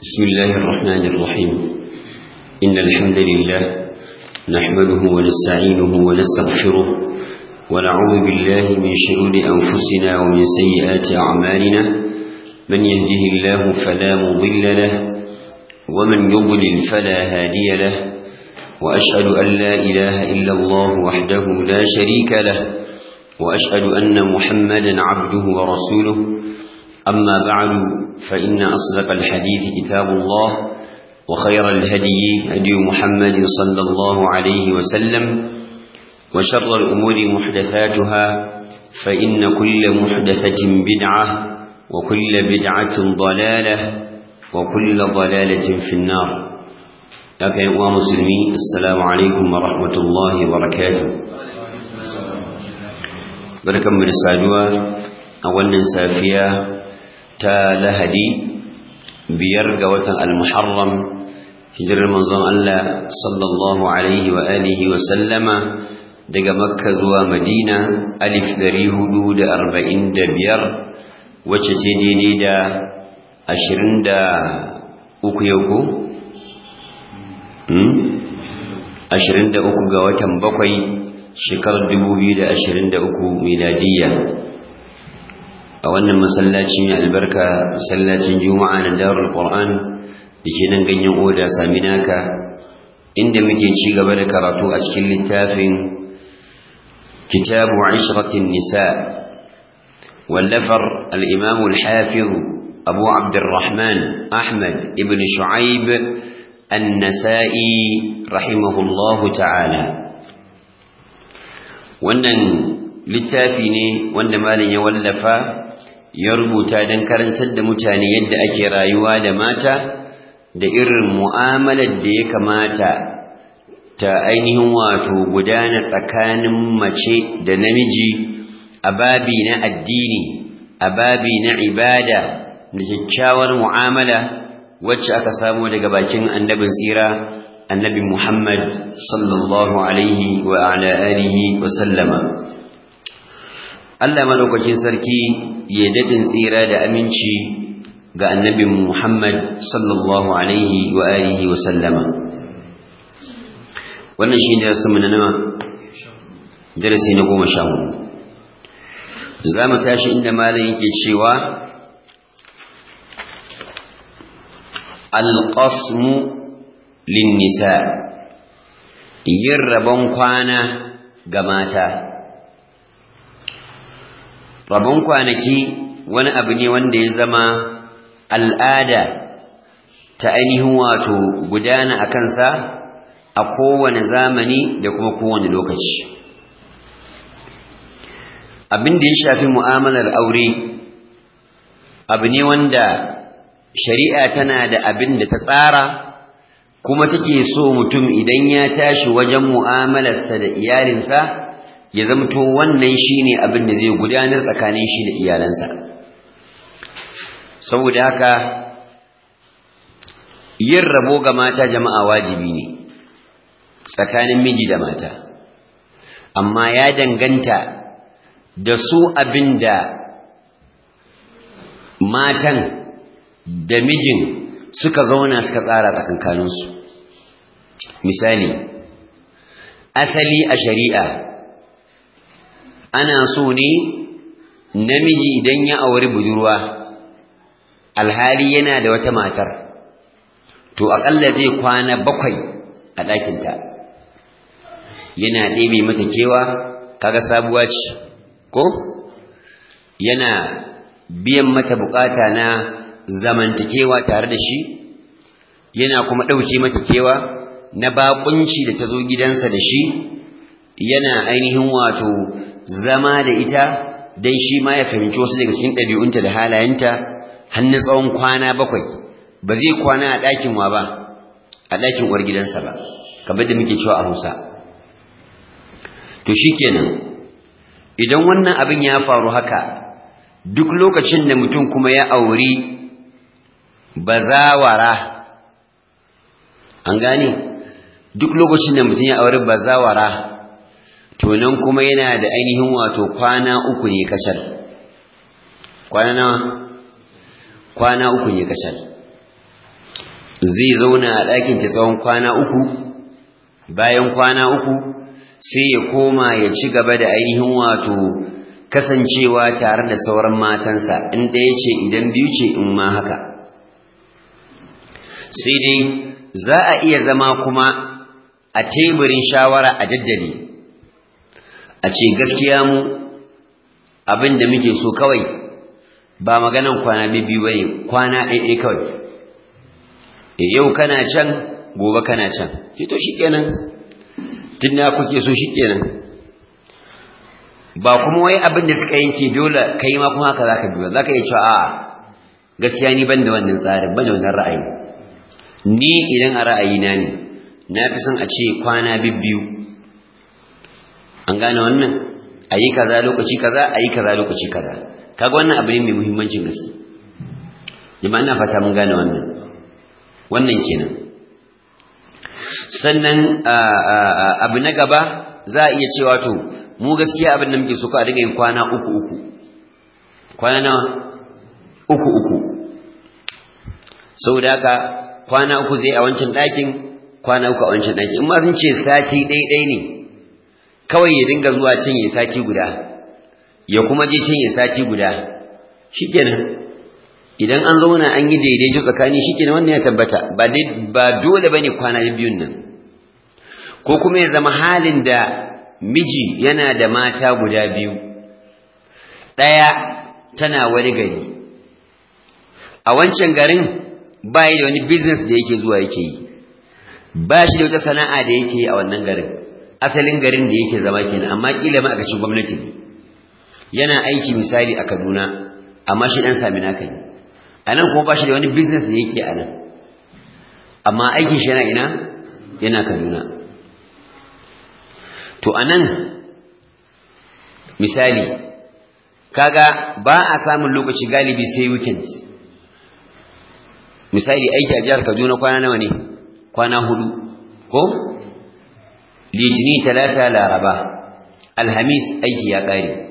بسم الله الرحمن الرحيم إن الحمد لله نحمده ونستعينه ونستغفره ونعوذ بالله من شرور أنفسنا ومن سيئات أعمالنا من يهده الله فلا مضل له ومن يضلل فلا هادي له وأشهد أن لا إله إلا الله وحده لا شريك له وأشهد أن محمدا عبده ورسوله أما بعد فإن أصدق الحديث كتاب الله وخير الهدي هدي محمد صلى الله عليه وسلم وشر الأمور محدثاتها فإن كل محدثة بدعة وكل بدعة ضلالة وكل ضلالة في النار لكن يا مسلمين السلام عليكم ورحمة الله وبركاته بركة من السادوة أولا سافية ta lahadi biyar ga watan al-muharram hijirar manzon Allah sallallahu alaihi wa alihi wa sallama daga makka zuwa madina alif dari hudu da arba'in da biyar wacce ce daidai da ashirin da uku yau ko? ashirin da uku ga watan bakwai shekarar dubu biyu da ashirin da uku miladiyya a wannan masallaci mai albarka masallacin juma'a na darul qur'an da ke nan ganyen oda sami naka inda muke ci gaba da karatu a cikin littafin kitabu ishratin nisa wallafar al-imam al-hafiz abu abdurrahman ahmad ibn shu'aib an-nasa'i rahimahullahu ta'ala wannan littafi ne wanda malin ya wallafa ya rubuta don karantar da mutane yadda ake rayuwa da mata da irin mu'amalar da ya kamata ta ainihin wato gudana tsakanin mace da namiji a babi na addini a babi na ibada da kyakkyawar mu'amala wacce aka samu daga bakin annabin tsira annabi Muhammad sallallahu alaihi wa ala alihi wa sallama Allah madaukakin sarki ya daɗin tsira da aminci ga annabin Muhammad sallallahu alaihi wa alihi wa sallama wannan shi ne darasi na nawa darasi na goma sha hudu za mu tashi inda malam yake cewa alƙasmu linnisa yin rabon kwana ga mata rabon kwanaki wani abu ne wanda ya zama al'ada ta ainihin wato gudana a kansa a kowane zamani da kuma kowane lokaci abin da ya shafi mu'amalar aure abu ne wanda shari'a tana da abin da ta tsara kuma take so mutum idan ya tashi wajen mu'amalarsa da iyalinsa ya zamto wannan shine abin da zai gudanar tsakanin shi da iyalansa saboda haka yin rabo ga mata jama'a wajibi ne tsakanin miji da mata amma ya danganta da su abin da matan da mijin suka zauna suka tsara tsakankaninsu misali asali a shari'a ana so ne namiji idan ya auri budurwa alhali yana da wata matar to aƙalla zai kwana bakwai a ɗakinta yana ɗebe mata kewa kaga sabuwa ce ko yana biyan mata bukata na zamantakewa tare da shi yana kuma ɗauke mata kewa na baƙunci da ta zo gidansa da shi yana ainihin wato zama da ita don shi ma ya fahimci wasu daga cikin ɗabi'unta da halayenta har na tsawon kwana bakwai ba zai kwana a ɗakin wa ba a ɗakin uwar gidansa ba kamar da muke cewa a hausa to shi kenan idan wannan abin ya faru haka duk lokacin da mutum kuma ya auri bazawara an gane duk lokacin da mutum ya auri bazawara to nan kuma yana da ainihin wato kwana uku ne kacal kwana nawa kwana uku ne kacal zai zauna a ɗakin ta tsawon kwana uku bayan kwana uku sai ya koma ya ci gaba da ainihin wato kasancewa tare da sauran matansa in ɗaya ce idan biyu ce in ma haka sai dai za a iya zama kuma a teburin shawara a daddare a ce gaskiya mu abin da muke so kawai ba maganan kwana biyu ba ne kwana ɗaiɗai kawai e yau kana can gobe kana can ce to shikenan tun da kuke so shikenan ba kuma wai abin da suka yanke dole kai ma kuma haka zaka biyo zaka iya cewa a'a gaskiya ni ban da wannan tsarin ban da wannan ra'ayi ni idan a ra'ayina ne na fi son a ce kwana biyu an gane wannan a yi kaza lokaci kaza a yi kaza lokaci kaza kaga wannan abu ne mai muhimmancin gaske jama'a ina fata mun gane wannan wannan kenan sannan abu na gaba za a iya cewa to mu gaskiya abin da muke so ka dinga yin kwana uku uku kwana nawa uku uku saboda haka kwana uku zai a wancan ɗakin kwana uku a wancan ɗakin in ma sun ce sati ɗaiɗai ne kawai ya dinga zuwa cin ya sati guda ya kuma je cin ya sati guda shikenan idan an zauna an yi daidaito tsakani shikenan wannan ya tabbata ba ba dole bane kwana biyun nan ko kuma ya zama halin da miji yana da mata guda biyu ɗaya tana wani gari a wancan garin ba da wani business da yake zuwa yake yi ba shi da wata sana'a da yake yi a wannan garin asalin garin da yake zama kenan amma kila ma a cikin gwamnati yana aiki misali a Kaduna amma shi dan sami naka ne anan kuma ba shi da wani business da yake anan amma aikin shi yana ina yana Kaduna to anan misali kaga ba a samun lokaci galibi sai weekend misali aiki a jihar Kaduna kwana nawa ne kwana hudu ko litini talata laraba alhamis aiki ya ƙare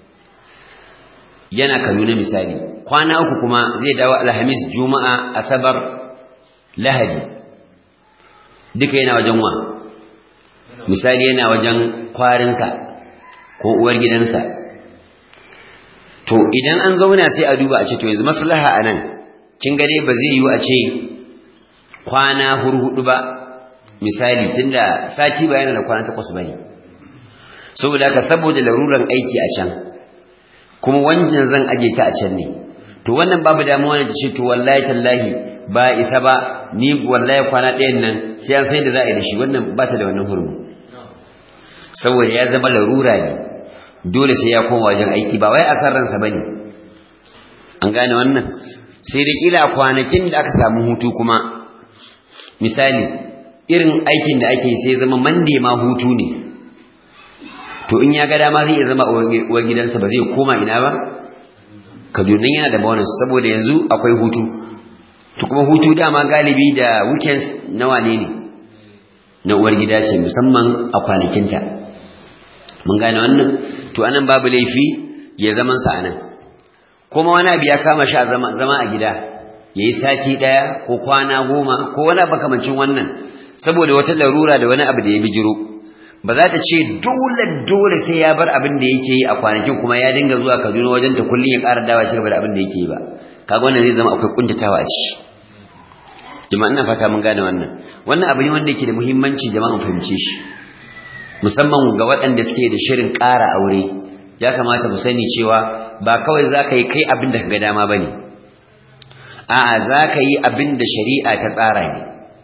yana kaduna misali kwana uku kuma zai dawo alhamis juma'a asabar lahadi duka yana wajen wa misali yana wajen kwarinsa ko uwar gidansa to idan an zauna sai a duba a ce to yanzu maslaha a nan kin gane ba zai yiwu a ce kwana hurhudu ba misali tunda sati ba yana da kwana takwas bane saboda haka saboda laruran aiki a can kuma wannan zan aje ta a can ne to wannan babu damuwa da ce to wallahi tallahi ba isa ba ni wallahi kwana ɗayan nan sai an sai da za a yi da shi wannan ba ta da wannan hurmu saboda ya zama larura ne dole sai ya koma wajen aiki ba wai a san ransa bane an gane wannan sai da kila kwanakin da aka samu hutu kuma misali irin aikin da ake sai zama mande ma hutu ne to in ya ga dama zai zama uwar gidansa ba zai koma ina ba kaduna yana da bonus saboda yanzu akwai hutu to kuma hutu dama galibi da weekends na wane ne na uwar gida ce musamman a kwanakinta mun gane wannan to anan babu laifi ya zaman sa anan kuma wani abu ya kama shi a zama a gida yayi sati daya ko kwana goma ko wani bakamancin wannan saboda wata larura da wani abu da ya bijiro ba za ta ce dole dole sai ya bar abin da yake yi a kwanakin kuma ya dinga zuwa Kaduna wajen ta kullun ya ƙara dawa shi gaba da abin da yake yi ba kaga wannan zai zama akwai kuntatawa a ciki jama'a ina fata mun gane wannan wannan abu ne wanda yake da muhimmanci jama'a fahimce shi musamman ga waɗanda suke da shirin ƙara aure ya kamata mu sani cewa ba kawai za ka yi kai abin da ka ga dama ba ne a'a za ka yi abin da shari'a ta tsara ne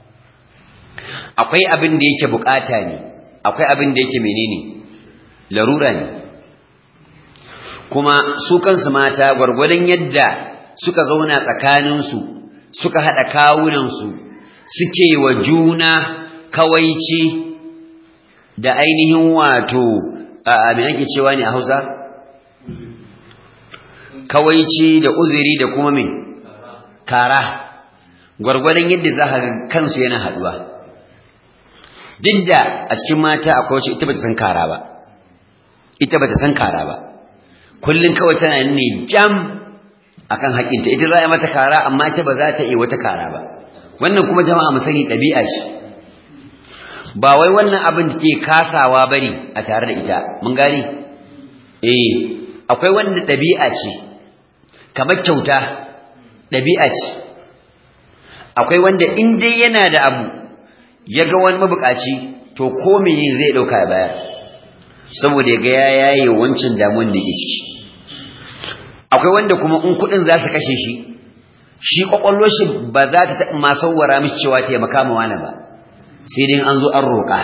akwai abin da yake bukata ne akwai abin da yake menene larura ne kuma su kansu mata gwargwadon yadda suka zauna tsakaninsu suka haɗa kawunansu suke wa juna kawaici da ainihin wato a me ake cewa ne a Hausa kawaici da uzuri da kuma me kara gwargwadon yadda za ka kansu yana haɗuwa duk da a cikin mata akwai wacce ita bata san kara ba ita bata san kara ba kullun kawai tana ne jam akan haƙinta ita za a yi mata kara amma ita ba za ta yi wata kara ba wannan kuma jama'a mu sani ɗabi'a ce ba wai wannan abin da ke kasawa bane a tare da ita mun gani eh akwai wanda ɗabi'a ce kamar kyauta ɗabi'a ce akwai wanda in dai yana da abu ya ga wani mabukaci to ko me zai ɗauka ya bayar saboda ya ga ya yaye wancan damuwan da ke ciki akwai wanda kuma in kuɗin za su kashe shi shi kwakwallo shi ba za ta taɓa masauwara mishi cewa taimaka ma wani ba sai dai an zo an roƙa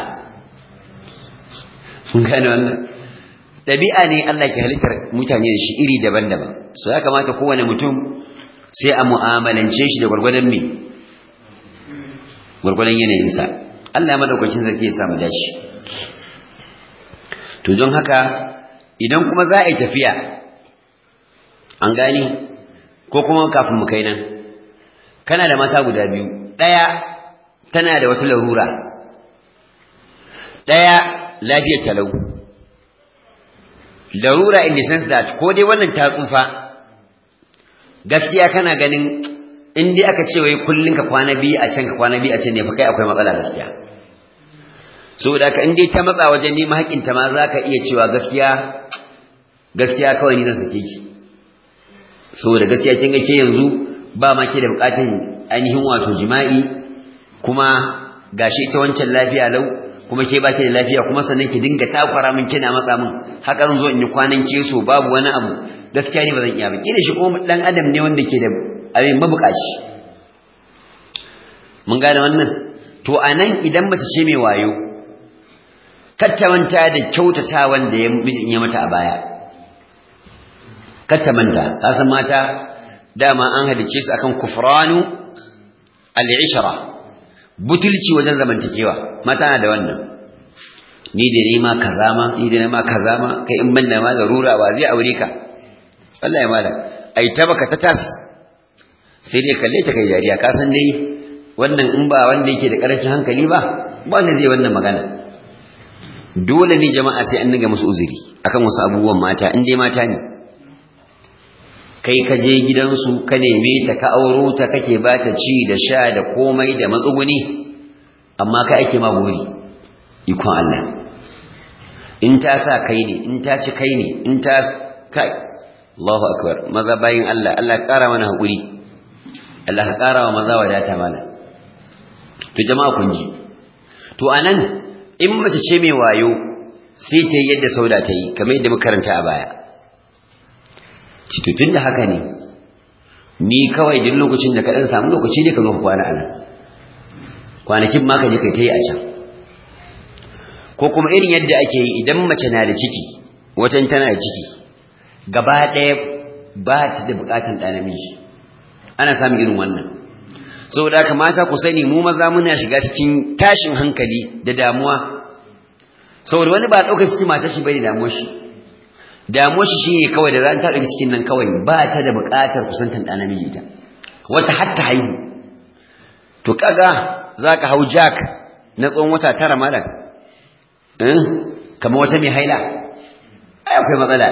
mun gane wannan ɗabi'a ne Allah ke halittar mutane da shi iri daban-daban so ya kamata kowane mutum sai a mu'amalance shi da gwargwadon me gwargwadon yanayinsa Allah ya madaukakin sarki ya samu dashi to don haka idan kuma za a yi tafiya an gani ko kuma kafin mu kai nan kana da mata guda biyu ɗaya tana da wata larura ɗaya lafiyar talau larura in the sense that ko dai wannan ta tsufa gaskiya kana ganin in dai aka ce wai kullun ka kwana biyu a can ka kwana biyu a can ne fa kai akwai matsala gaskiya saboda ka in dai ta matsa wajen neman haƙƙin ta ma za ka iya cewa gaskiya gaskiya kawai ni zan sake ki saboda gaskiya kin ga ke yanzu ba ma ke da buƙatun ainihin wato jima'i kuma gashi ita wancan lafiya lau kuma ke ba ki da lafiya kuma sannan ki dinga takwara min kina matsa min haka zan zo in yi kwanan keso babu wani abu gaskiya ne ba zan iya ba kila shi kuma dan adam ne wanda ke da abin mabukaci mun gane wannan to anan idan mace ce mai wayo katta manta da kyautata wanda ya mijin ya mata a baya katta manta kasan mata dama an halice su akan kufranu al-ishra butulci wajen zamantakewa mata na da wannan ni da ni ma kaza ma ni da ma kaza ma kai in banda ma zarura ba zai aure ka wallahi malam ai ta baka ta tas sai dai kalle ta kai jariya ka san dai wannan in ba wanda yake da karancin hankali ba ba wanda zai wannan magana dole ne jama'a sai an dinga musu uzuri akan wasu abubuwan mata in dai mata ne kai ka je gidansu ka neme ta ka auro ta kake ba ta ci da sha da komai da matsuguni amma ka ake ma buri ikon Allah in ta sa kai ne in ta ci kai ne in ta kai Allahu akbar maza bayin Allah Allah ya kara mana hakuri Allah ka kara wa maza wadata mana to jama'a kun ji to anan in mace ce mai wayo sai ta yi yadda sauda ta yi kamar yadda muka karanta a baya tun da haka ne ni kawai duk lokacin da ka ɗan samu lokaci ne ka zo ka kwana a nan kwanakin ma ka je kai ta yi a can ko kuma irin yadda ake yi idan mace na da ciki watan tana da ciki gaba ɗaya ba ta da buƙatan ɗa namiji ana samun irin wannan saboda haka mata ku sani mu maza muna shiga cikin tashin hankali da damuwa saboda wani ba ɗaukar ciki matar shi bai da damuwar shi damuwar shi shine kawai da ran ta ɗauki cikin nan kawai ba ta da buƙatar kusantan ɗa namiji ta wata har ta haihu to kaga zaka hau jack na tsawon wata tara malam eh kamar wata mai haila ai akwai matsala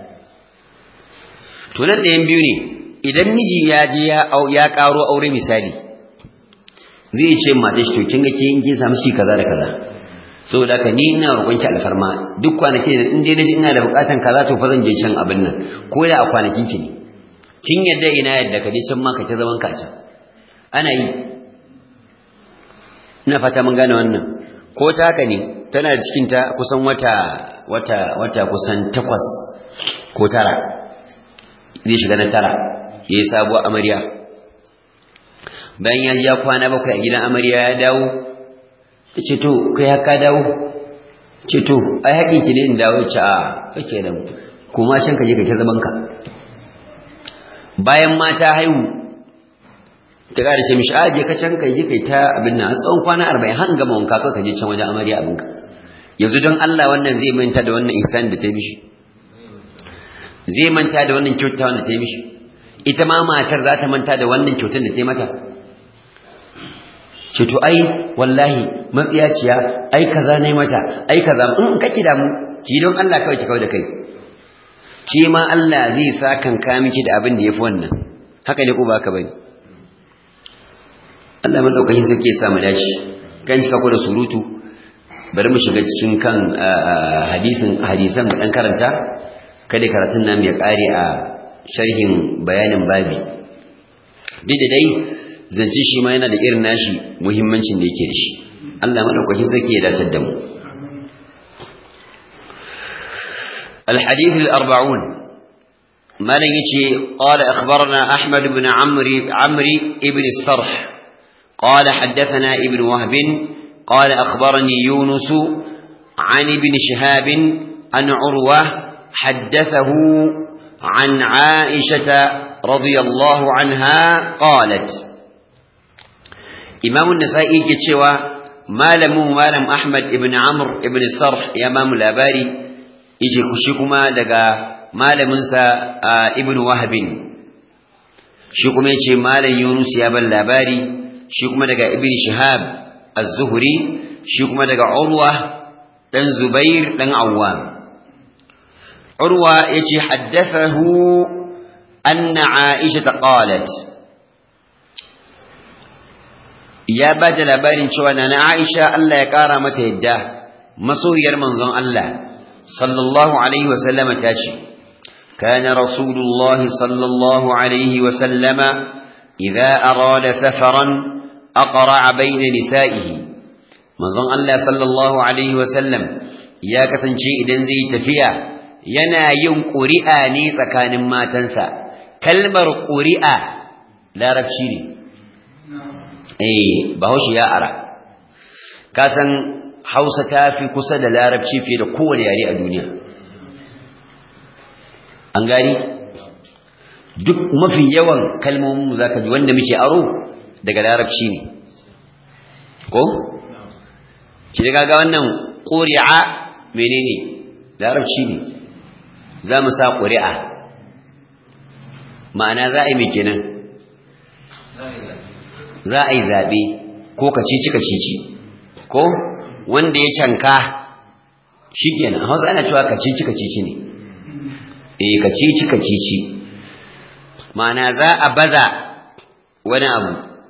to nan ɗayan biyu ne idan miji ya je ya ya karo aure misali zai ce mata shi to kin ga kin kin samu shi kaza da kaza saboda haka ni ina roƙon ki alfarma duk kwanaki da in dai naji ina da buƙatan kaza to fa zan je can abin nan ko da a kwanakin ki ne kin yadda ina yadda ka je can ma ka ta zaman ka can ana yi ina fata mun gane wannan ko ta haka ne tana da cikin ta kusan wata wata wata kusan takwas ko tara zai shiga na tara yayi sabuwar amarya bayan ya ja kwana bakwai a gidan amarya ya dawo ta ce to kai haka dawo ce to ai haƙin ki ne in dawo ce a kake da kuma can ka je ka ta zaman ka bayan mata haihu ta ƙara ce mishi a je ka can ka je kai ta abin nan tsawon kwana arba'in har gama wanka ka je can wajen amarya abinka yanzu don Allah wannan zai manta da wannan ihsan da ta mishi zai manta da wannan kyauta wanda ta mishi ita ma matar za ta manta da wannan kyautar da ta mata ce to ai wallahi matsiyaciya ai kaza ne mata ai kaza in kake da mu ki don Allah kawai ki kawai da kai ki ma Allah zai sa kan ka miki da abin da yafi wannan haka ne ko ba ka bane Allah madaukakin sarki ya samu dace kan cika ko da surutu bari mu shiga cikin kan hadisin hadisan dan karanta kada karatun nan ya kare a sharhin bayanin babi duk da dai zance shi ma yana da irin nashi muhimmancin da yake da shi Allah madaukakin sarki ya dace da mu الحديث الأربعون ما نجي قال أخبرنا أحمد بن عمري عمري ابن الصرح قال حدثنا ابن وهب قال أخبرني يونس عن ابن شهاب عن عروة حدثه عن عائشة رضي الله عنها قالت إمام النسائي كتشوى مالم مالم أحمد ابن عمرو ابن الصرح يا مام الأباري yace shi kuma daga malaminsa ibn wahabin shi kuma yace malam yunus ya bar labari shi kuma daga ibn shihab az-zuhri shi kuma daga urwa dan zubair dan awwam urwa yace haddathahu anna aisha qalat ya bada labarin cewa nana aisha Allah ya kara mata yadda masoyiyar manzon Allah صلى الله عليه وسلم تاشي كان رسول الله صلى الله عليه وسلم إذا أراد سفرا أقرع بين نسائه مظن الله صلى الله عليه وسلم يا كتنشي إذن زي تفيا ينا يوم قرئا نيسا كان ما تنسى كلمة قرئا لا ربشيني eh bahaushe ya ara ka san hausa ta fi kusa da larabci fiye da kowane yare a duniya an gani duk mafi yawan kalmomin za ka ji wanda muke aro daga larabci ne ko? shi daga ga wannan ƙuri'a menene larabci ne za mu sa ƙuri'a ma'ana za a yi mai kenan za a yi zaɓe ko kacici-kacici ko wanda ya canka shi kenan a hausa ana cewa kacici-kacici ne eh kacici-kacici ma'ana za a baza wani abu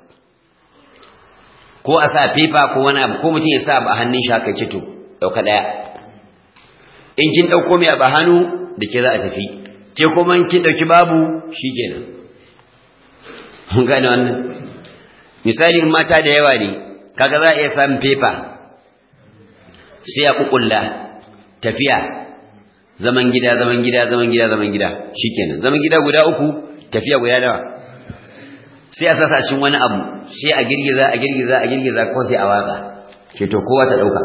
ko a sa fefa ko wani abu ko mutum ya sa abu a hannun shi haka ce to ɗauka ɗaya in kin ɗauko mai abu a hannu da ke za a tafi ke kuma in kin ɗauki babu shi kenan mun gane wannan misali mata da yawa ne kaga za a iya samun fefa sai a kukulla tafiya zaman gida zaman gida zaman gida zaman gida shikenan zaman gida guda uku tafiya guda dawa sai a sasa shin wani abu sai a girgiza a girgiza a girgiza ko sai a watsa ke to kowa ta dauka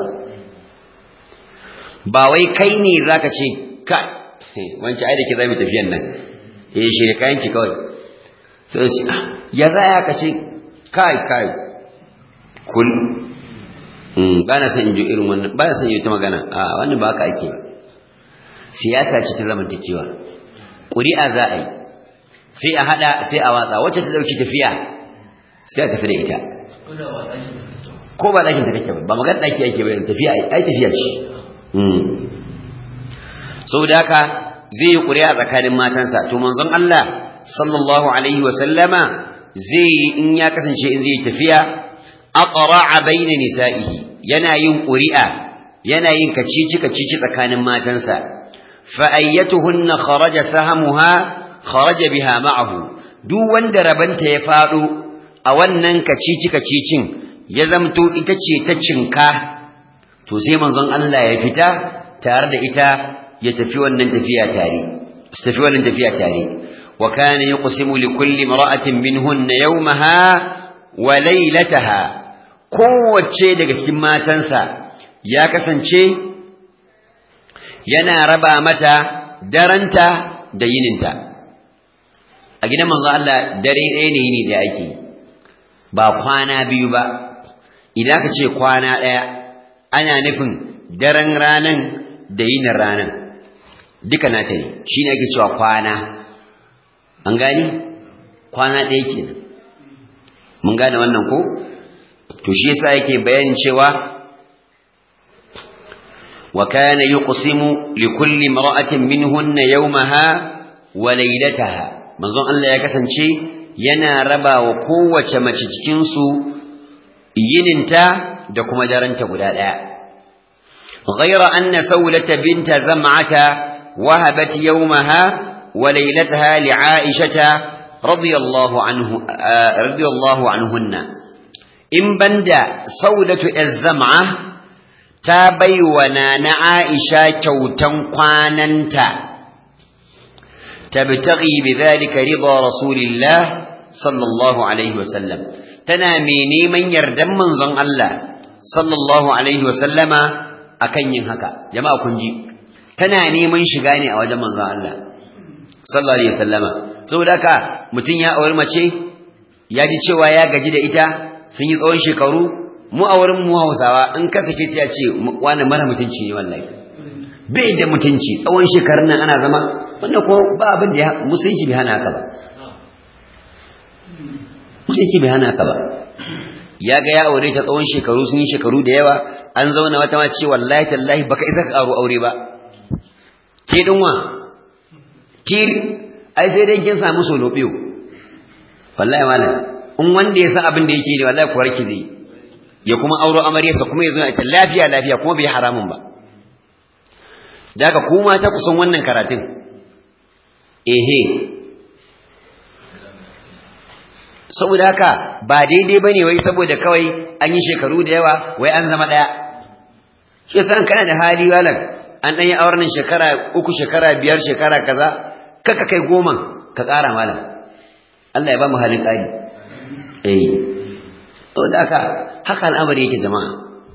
ba wai kai ne zaka ce ka wancan ai da ke zamu tafiyan nan eh shi ne kayan ki kawai sai ya za ka ce kai kai kul ba na san in ji irin wannan ba na san yi ta magana a wannan ba haka ake siyasa ce ta zamantakewa ƙuri'a za a yi sai a haɗa sai a watsa wacce ta ɗauki tafiya sai a tafi da ita ko ba ɗakin ta kake ba ba magana ɗaki ake bayan tafiya ai tafiya ce saboda haka zai yi ƙuri'a tsakanin matansa to manzon Allah sallallahu alaihi wa sallama zai yi in ya kasance in zai tafiya aqra'a baina nisa'ihi yana yin ƙuri'a yana yin kacici kacici tsakanin matansa fa ayyatuhunna kharaja sahamuha kharaja biha ma'ahu duk wanda rabanta ya fado a wannan kacici kacicin ya zamto ita ce ta cinka to sai manzon Allah ya fita tare da ita ya tafi wannan tafiya tare su tafi wannan tafiya tare wa kana yuqsimu li kulli imra'atin minhunna yawmaha wa laylataha kowace daga cikin matansa ya kasance yana raba mata daranta da yininta a gidan manzo Allah dare ɗaya ne yini da ake ba kwana biyu ba idan ka ce kwana ɗaya ana nufin daren ranan da yinin ranan duka nata ne shi ne ake cewa kwana an gani kwana ɗaya kenan mun gane wannan ko to shi yasa yake bayanin cewa wa kana yuqsimu li kulli imra'atin minhunna yawmaha wa laylataha manzon Allah ya kasance yana raba wa kowace mace cikin su yininta da kuma daranta guda daya ghayra anna sawlata binta zam'ata wahabat yawmaha wa laylataha li aishata radiyallahu anhu radiyallahu anhunna in banda sawlatu az-zam'a ta baiwa na aisha kyautan kwananta tabtaghi bidhalika ridha rasulillah sallallahu alaihi wasallam tana mai neman yardan manzon Allah sallallahu alaihi wasallama akan yin haka jama'a kun ji tana neman shiga ne a wajen manzon Allah sallallahu alaihi wasallama saboda haka mutum ya auri mace ya ji cewa ya gaji da ita sun yi tsawon shekaru mu a wurin mu Hausawa in ka sake ta ce wani mara mutunci ne wallahi bai da mutunci tsawon shekarun nan ana zama wannan ko ba abin da musulunci bai hana haka ba musulunci bai hana haka ba ya ga ya aure ta tsawon shekaru sun yi shekaru da yawa an zauna wata ma ce wallahi tallahi baka isa ka aro aure ba ke dinwa ki ai sai dai kin samu solo biyo wallahi malam in wanda ya san abin da yake ne wallahi kuwar ki zai ya kuma auro amaryarsa kuma ya zo ya ce lafiya lafiya kuma bai haramun ba da haka kuma ta kusan wannan karatun ehe saboda haka ba daidai ba ne wai saboda kawai an yi shekaru da yawa wai an zama ɗaya shi yasa kana da hali walan an ɗan yi auren shekara uku shekara biyar shekara kaza kaka kai goma ka ƙara malam Allah ya ba mu halin ƙari eh to da haka haka al'amari yake jama'a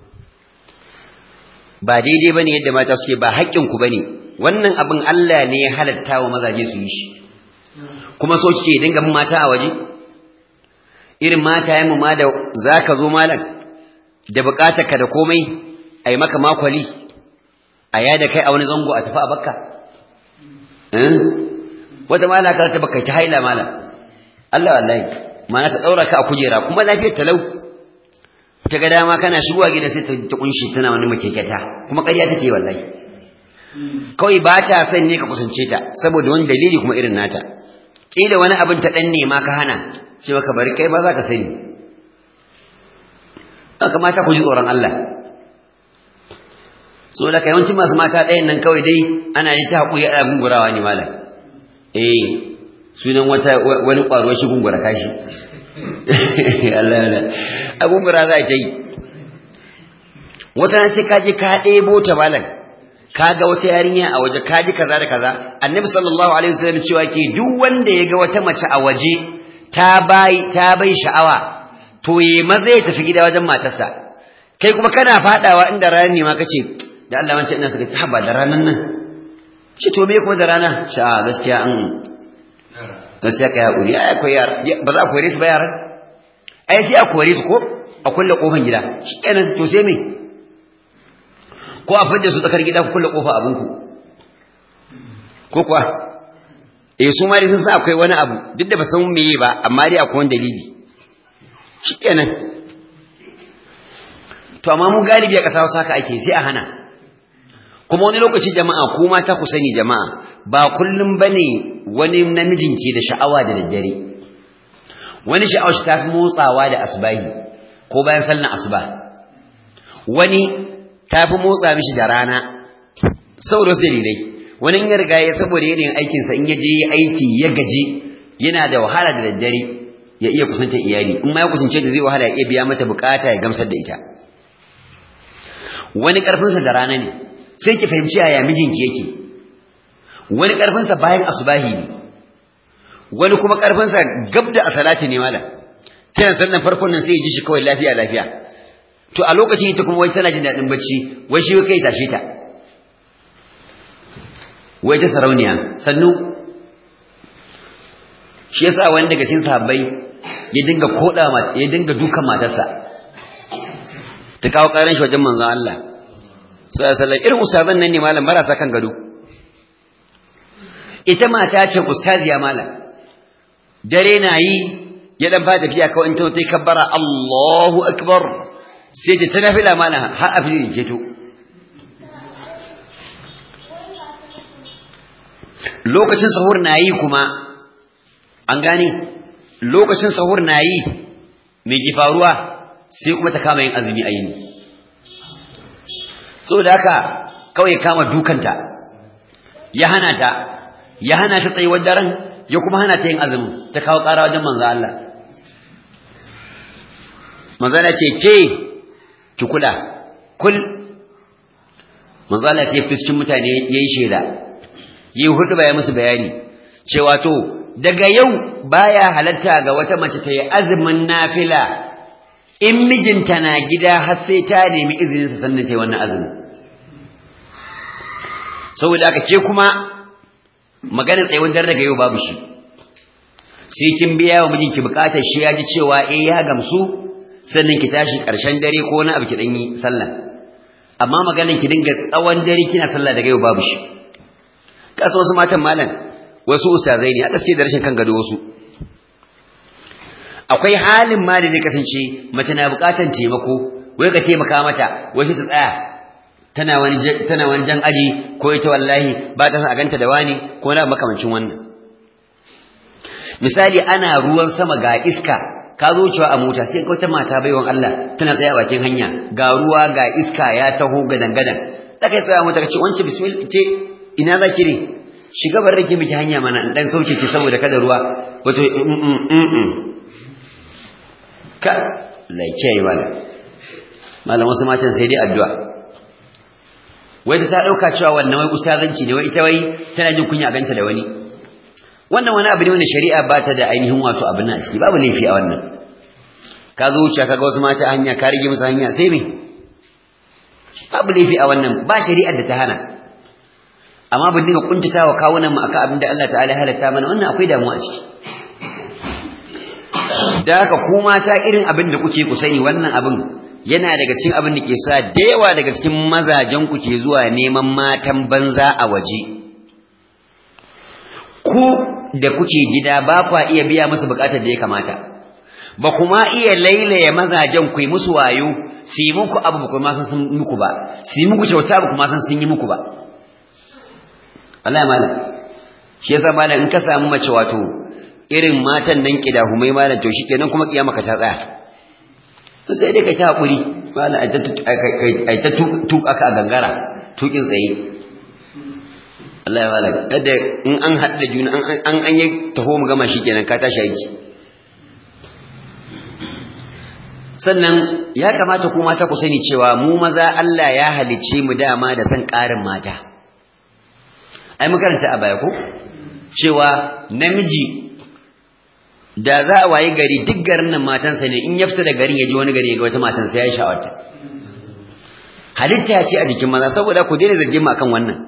ba daidai bane yadda mata suke ba haƙƙin ku bane wannan abin Allah ne ya halatta wa mazaje su yi shi kuma so kike dinga bin mata a waje irin mata yayin ma da zaka zo malam da ka da komai ai maka makwali a da kai a wani zango a tafi a bakka eh wata mala ka ta baka ta haila malam Allah wallahi mana ta daura ka a kujera kuma lafiyar talau ta ga dama kana shigowa gida sai ta kunshi tana wani makeketa kuma ƙarya take wallahi kawai ba ta son ne ka kusance ta saboda wani dalili kuma irin nata kila wani abin ta dan nema ka hana ce maka bari kai ba za ka sani haka mata ku ji tsoron Allah so da yawanci masu mata ɗayan nan kawai dai ana yi ta haƙuri a gungurawa ne malam eh sunan wata wani ƙwaro shi gungura kashi Allah Allah agungura za ta yi wata na sai ka je ka ɗebo ta malam ka ga wata yarinya a waje ka ji kaza da kaza annabi sallallahu alaihi wasallam cewa ke duk wanda ya ga wata mace a waje ta bai ta bai sha'awa to ye maza ya tafi gida wajen matarsa kai kuma kana fadawa inda ranar ne ma kace da Allah wancan ina suka ce haba da ranan nan ce to me ko da rana ce a gaskiya an gaskiya kai hakuri ai akwai yara ba za a kore su ba yaran ai sai a kore su ko a kulle kofar gida shikenan to sai me ko a fidda su tsakar gida ku kulle kofa abinku ko kuwa eh su ma dai sun san akwai wani abu duk da ba san meye ba amma dai akwai wani dalili shikenan to amma mu galibi a ƙasa wasu haka ake sai a hana kuma wani lokaci jama'a ko mata ku sani jama'a ba kullum bane wani namijin ke da sha'awa da daddare wani sha'awar shi tafi motsawa da asbahi ko bayan sallan asuba wani tafi motsa mishi da rana saboda wasu dalilai wani in ya riga ya saboda yanayin aikinsa in ya je aiki ya gaji yana da wahala da daddare ya iya kusanta iyali in ma ya kusance da zai wahala ya iya biya mata bukata ya gamsar da ita wani karfinsa da rana ne sai ki fahimci yaya mijinki yake wani karfinsa bayan asubahi ne wani kuma karfinsa gab da asalati ne mala kiran sannan farkon nan sai ya ji shi kawai lafiya lafiya to a lokacin ita kuma wai tana jin daɗin bacci wai shi kai tashe ta wai ta sarauniya sannu shi yasa wani daga cikin sahabbai ya dinga koda ya dinga dukan matarsa ta kawo karan shi wajen manzon Allah sallallahu alaihi wasallam irin ustazan nan ne malam marasa kan gado ita mata ce ustaziya malam dare na yi ya dan fata tafiya kawai in ta ta kabbara Allahu akbar sai ta nafila malam har a filin keto lokacin sahur na yi kuma an gane lokacin sahur na yi mai ki faruwa sai kuma ta kama yin azumi a yini saboda haka kawai ya kama dukanta ya hana ta ya hana ta tsayuwar daren ya kuma hana ta yin azumin ta kawo ƙara wajen manzo Allah manzo Allah ce ke ki kula kul manzo Allah ya fi cikin mutane yayi sheda yi hudu baya musu bayani cewa to daga yau baya halatta ga wata mace ta yi azumin nafila in mijinta na gida har sai ta nemi izinin sa sannan ta yi wannan azumin saboda aka ce kuma maganar tsayuwar dare daga yau babu shi sai kin biya wa mijinki bukatar shi ya ji cewa eh ya gamsu sannan ki tashi ƙarshen dare ko wani abu ki dan yi sallah amma maganar ki dinga tsawon dare kina sallah daga yau babu shi kasa wasu matan malam wasu ustazai ne aka suke da rashin kan gado wasu akwai halin ma da zai kasance mace na bukatar taimako wai ka taimaka mata wasu ta tsaya tana wani tana wani jan aji ko ita wallahi ba ta san a ganta da wani ko na makamancin wannan misali ana ruwan sama ga iska ka zo cewa a mota sai wata mata baiwan Allah tana tsaye a bakin hanya ga ruwa ga iska ya taho gadan gadan ta kai tsaya mota kace wance bismillah ce ina zaki ne shiga bar rake miki hanya mana in dan sauke ki saboda kada ruwa wato ka laice yi wala malam wasu matan sai dai addu'a wai ta dauka cewa wannan wai ustazanci ne wai ita wai tana jin kunya ganta da wani wannan wani abu ne wanda shari'a ba ta da ainihin wato abin a ciki babu laifi a wannan ka zo wuce kaga wasu mata hanya ka rige musu hanya sai me babu laifi a wannan ba shari'ar da ta hana amma ban dinga kuntatawa kawunan mu akan abin da Allah ta'ala ya halatta mana wannan akwai damuwa a ciki da haka ku mata irin abin da kuke ku sani wannan abin yana daga cikin abin da ke sa da yawa daga cikin mazajen ku ke zuwa neman matan banza a waje ku da kuke gida ba kwa iya biya musu bukatar da ya kamata ba kuma iya lailaye mazajen ku yi musu wayo su yi muku abu ba kuma san sun muku ba su yi muku kyauta ba kuma san sun yi muku ba wallahi malam shi yasa malam in ka samu mace wato irin matan nan kida humai malam to shikenan kuma kiyama ka ta tsaya sai dai ka ta hakuri malam ai ta ai ta tuka ka a gangara tukin tsaye Allah ya wala kada in an haɗa juna an an yi taho mu gama shikenan ka tashi aiki sannan ya kamata ku mata ku sani cewa mu maza Allah ya halicce mu dama da san ƙarin mata ai mu karanta a baya ko cewa namiji da za a wayi gari duk garin nan matansa ne in ya fita da garin ya ji wani gari ya ga wata matansa ya yi sha'awarta halitta ce a jikin maza saboda ku daina zargin mu akan wannan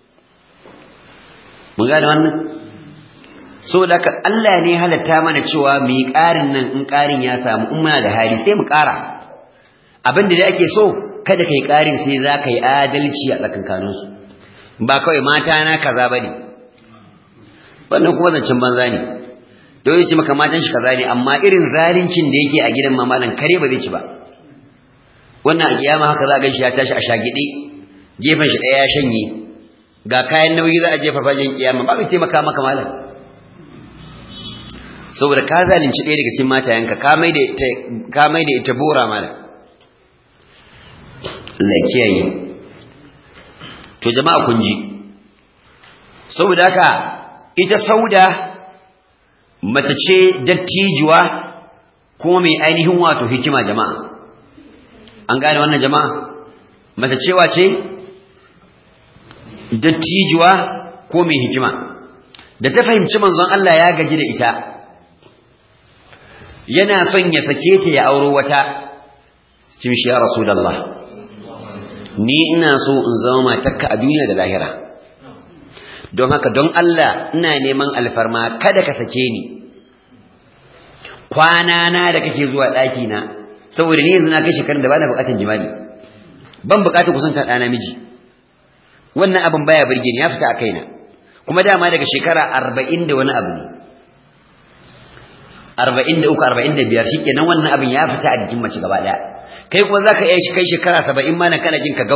mun gane wannan saboda haka Allah ne halatta mana cewa mu yi ƙarin nan in ƙarin ya samu in muna da hali sai mu ƙara abin da ake so kada kai ƙarin sai za ka yi adalci a tsakankaninsu ba kawai mata na kaza bane wannan kuma zancen banza ne don ya ce maka matan shi kaza ne amma irin zalincin da yake a gidan mamalan kare ba zai ci ba wannan a kiyama haka za a gan shi ya tashi a shagide gefen shi ɗaya ya shanye ga kayan nauyi za a jefa fajen kiyama ba mai taimaka maka malam saboda ka zalunci ɗaya daga cikin matayenka ka mai da ita ka mai da ita bora malam Allah ya kiyaye to jama'a kun ji saboda haka ita sauda mace ce dattijuwa kuma mai ainihin wato hikima jama'a an gane wannan jama'a mace cewa ce dattijuwa ko mai hikima da ta fahimci manzon Allah ya gaji da ita yana son ya sake ta ya auro wata cin shi ya rasulullah ni ina so in zama matarka a duniya da lahira don haka don Allah ina neman alfarma kada ka sake ni kwana na da kake zuwa ɗaki na saboda ni yanzu na kai shekarun da bana buƙatar jima'i ban buƙatar kusanta ɗana miji wannan abin baya burge ni ya fita a kaina kuma dama daga shekara arba'in da wani abu ne arba'in da uku arba'in da biyar shikenan wannan abin ya fita a jikin mace gaba ɗaya kai kuma za ka iya kai shekara saba'in ma na kana jin ka gau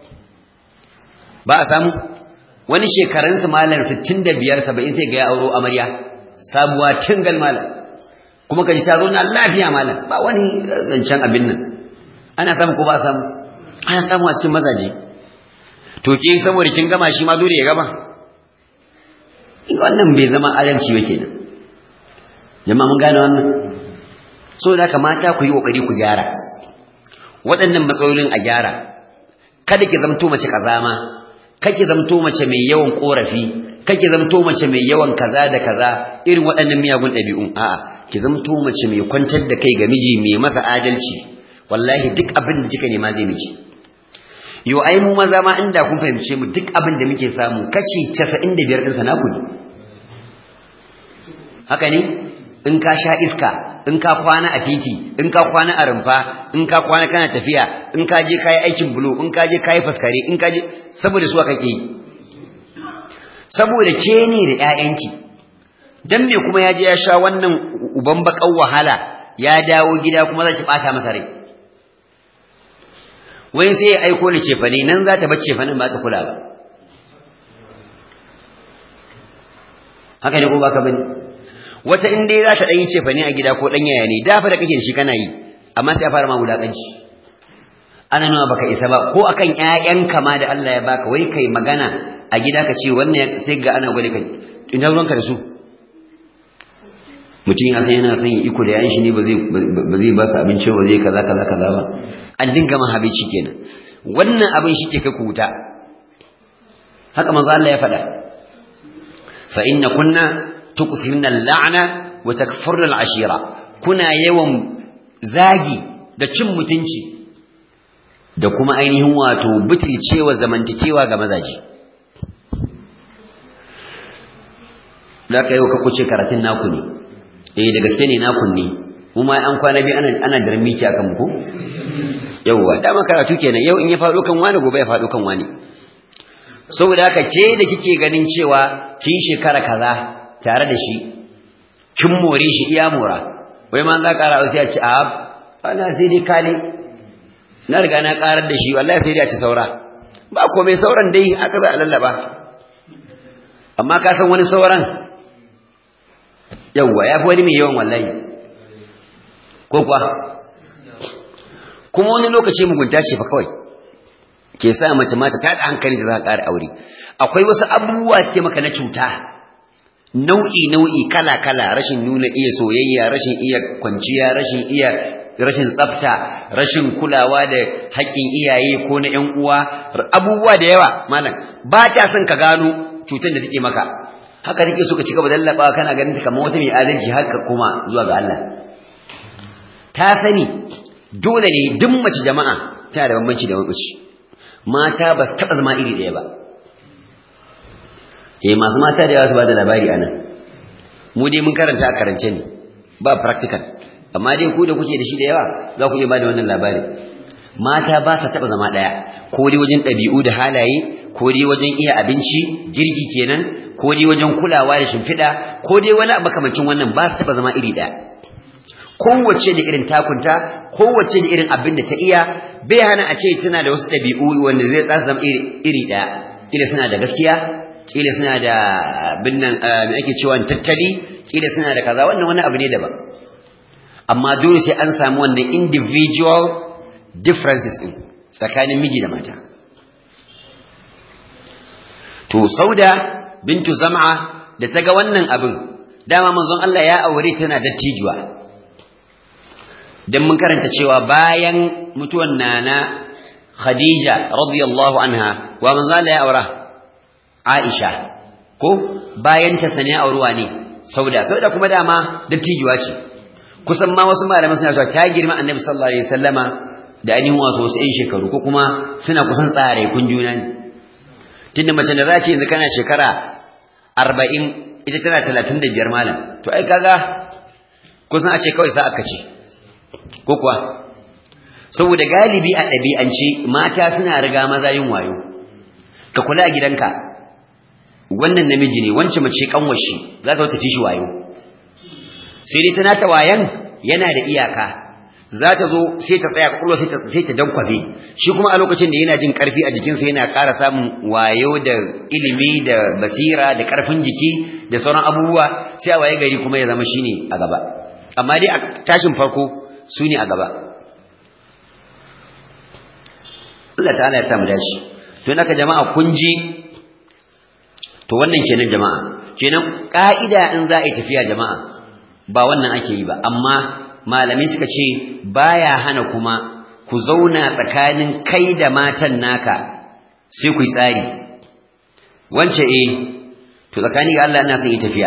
ba a samu wani shekarunsu malam sittin da biyar saba'in sai ga ya auro amarya sabuwa tingal malam kuma kaji ta zo na lafiya malam ba wani zancen abin nan ana samu ko ba samu ana samu a cikin mazaje to ke saboda kin gama shi ma dole ya gama wannan bai zama adalci ba kenan jama'a mun gane wannan so da kamata ku yi kokari ku gyara waɗannan matsalolin a gyara kada ki zamto mace kazama kake zamto mace mai yawan korafi kake zamto mace mai yawan kaza da kaza irin waɗannan miyagun ɗabi'un a'a ki zamto mace mai kwantar da kai ga miji mai masa adalci wallahi duk abin da kika nema zai miki yo ai mu maza ma inda kun fahimce mu duk abin da muke samu kashi 95 din sa naku ne haka ne in ka sha iska in ka kwana a titi in ka kwana a rumfa in ka kwana kana tafiya in ka je kai aikin bulo in ka je kai faskare in ka je saboda su kake yi saboda ke ne da ƴaƴanki dan me kuma ya je ya sha wannan uban bakan wahala ya dawo gida kuma za ki bata masa rai wai sai ya aiko ni cefane nan za ta bar cefanen ba ta kula ba haka ne ko ba ka bane wata in dai za ta ɗan yi cefane a gida ko ɗan yaya ne dafa da kake da shi kana yi amma sai a fara ma wulaƙanci ana nuna baka isa ba ko akan ƴaƴanka ma da Allah ya baka wai kai magana a gida ka ce wannan sai ga ana gwada kai ina ruwanka da su mutum ya san yana son iko da yayin shi ne ba zai ba zai ba su abinci ba zai kaza kaza kaza ba an dinga man habici kenan wannan abin shi ke kai ku wuta haka manzo Allah ya faɗa fa inna kunna tuksirna al-la'na wa takfurna al-ashira kuna yawan zagi da cin mutunci da kuma ainihin wato butulcewa zamantakewa ga mazaji da ka yau ka kuce karatun naku ne eh da gaske ne naku ne mu ma an kwana bi ana ana darmiki akan mu ko yauwa dama karatu kenan yau in ya faɗo kan wani gobe ya faɗo kan wani saboda haka ce da kike ganin cewa kin shekara kaza tare da shi kin more shi iya mora wai ma za ƙara sai a ci a ana sai dai kale na riga na ƙarar da shi wallahi sai dai a ci saura ba komai sauran dai aka za a lallaba amma ka san wani sauran yawwa ya fi wani mai yawan wallahi ko kuwa kuma wani lokaci mugunta ce fa kawai ke sa mace mata ta da hankali da za ka ƙara aure akwai wasu abubuwa ce maka na cuta nau'i nau'i kala kala rashin nuna iya soyayya rashin iya kwanciya rashin iya rashin tsafta rashin kulawa da haƙƙin iyaye ko na ƴan uwa abubuwa da yawa malam ba ta son ka gano cutar da take maka haka take so ka cika badallaba kana ganin ta kamar wata mai adalci haka kuma zuwa ga Allah ta sani dole ne duk mace jama'a tana da bambanci da mace mata ba su taɓa zama iri ɗaya ba eh masu mata da yawa su ba da labari a nan mu dai mun karanta a karance ne ba practical amma dai ku da kuke da shi da yawa za ku iya ba da wannan labari mata ba sa taɓa zama ɗaya ko dai wajen ɗabi'u da halaye ko dai wajen iya abinci girki kenan ko dai wajen kulawa da shimfiɗa ko dai wani makamancin wannan ba su taɓa zama iri ɗaya kowace da irin takunta kowace da irin abin da ta iya bai hana a ce tana da wasu ɗabi'u wanda zai tsasa zama iri ɗaya kila suna da gaskiya kila suna da abin nan me ake cewa tattali kila suna da kaza wannan wani abu ne daban amma dole sai an samu wannan individual differences din tsakanin miji da mata to sauda bintu zam'a da ta ga wannan abin dama manzon Allah ya aure tana dattijuwa dan mun karanta cewa bayan mutuwan nana Khadija radiyallahu anha wa manzo Allah ya aura Aisha ko bayan ta sane auruwa ne sauda sauda kuma dama dattijuwa ce kusan ma wasu malaman suna cewa ta girma annabi sallallahu alaihi wasallama da ainihin wasu wasu ƴan shekaru ko kuma suna kusan tsare kun juna ne tunda mace da za ce yanzu kana shekara arba'in ita tana talatin da biyar malam to ai kaga kusan a ce kawai sa aka ce ko kuwa saboda galibi a ɗabi'ance mata suna riga maza yin wayo ka kula a gidanka wannan namiji ne wancan mace kanwashi za ta tafi shi wayo sai dai tana ta wayan yana da iyaka za ta zo sai ta tsaya kwakwalwa sai ta dankwafe shi kuma a lokacin da yana jin karfi a jikinsa yana ƙara samun wayo da ilimi da basira da ƙarfin jiki da sauran abubuwa sai a waye gari kuma ya zama shine a gaba amma dai a tashin farko su ne a gaba Allah ta'ala ya samu dace to naka jama'a kun ji to wannan kenan jama'a kenan ka'ida in za a yi tafiya jama'a ba wannan ake yi ba amma malamai suka ce baya hana kuma ku zauna tsakanin kai da matan naka sai ku yi tsari wance eh to tsakani ga Allah ina son yi tafiya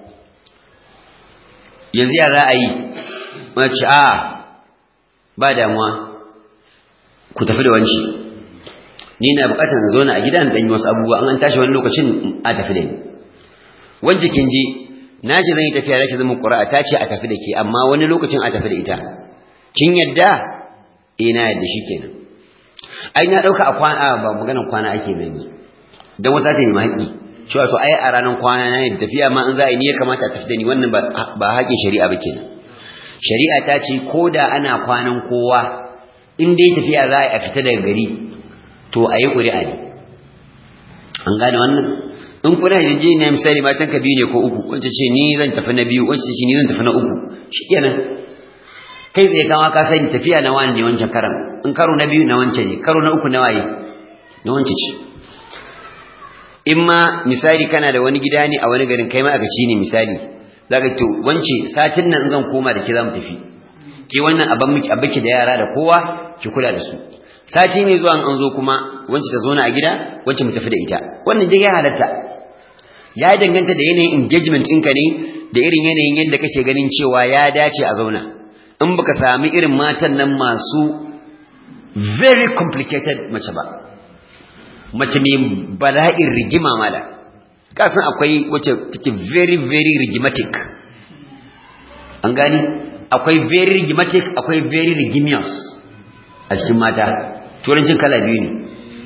yanzu ya za a yi mace a ba damuwa ku tafi da wanci ni na bukatar in zauna a gidan dan yi wasu abubuwa an tashi wani lokacin a tafi da ni wance kin ji na ce zan yi tafiya na ce zan ƙura'a ta ce a tafi da ke amma wani lokacin a tafi da ita kin yadda eh na yadda shi kenan ai na ɗauka a kwana ba maganar kwana ake bane dan wata ta yi haƙi cewa to ai a ranar kwana na yadda tafiya ma in za a yi ne ya kamata a tafi da ni wannan ba haƙin shari'a ba kenan shari'a ta ce ko da ana kwanan kowa in dai tafiya za a fita daga gari to a yi ƙuri'a ne an gane wannan in kuna da je ne misali matan ka biyu ne ko uku wance ce ni zan tafi na biyu wance ce ni zan tafi na uku shikenan kai tsaye kama ka sani tafiya na wani ne wancan karan in karo na biyu na wance ne karo na uku na waye na wance ce in ma misali kana da wani gida ne a wani garin kai ma aka ci ne misali zaka to wance satin nan zan koma da ke za mu tafi ke wannan abin miki abiki da yara da kowa ki kula da su sati mai zuwa an zo kuma wance ta zo na a gida wance mu tafi da ita wannan dai ya halatta ya danganta da yanayin engagement ɗinka ne da irin yanayin yadda kake ganin cewa ya dace a zauna in baka sami irin matan nan masu very complicated mace ba mace mai bala'in rigima mala kasan akwai wacce take very very rigimatic an gani akwai very rigimatic akwai very rigimious a cikin mata turancin kala biyu ne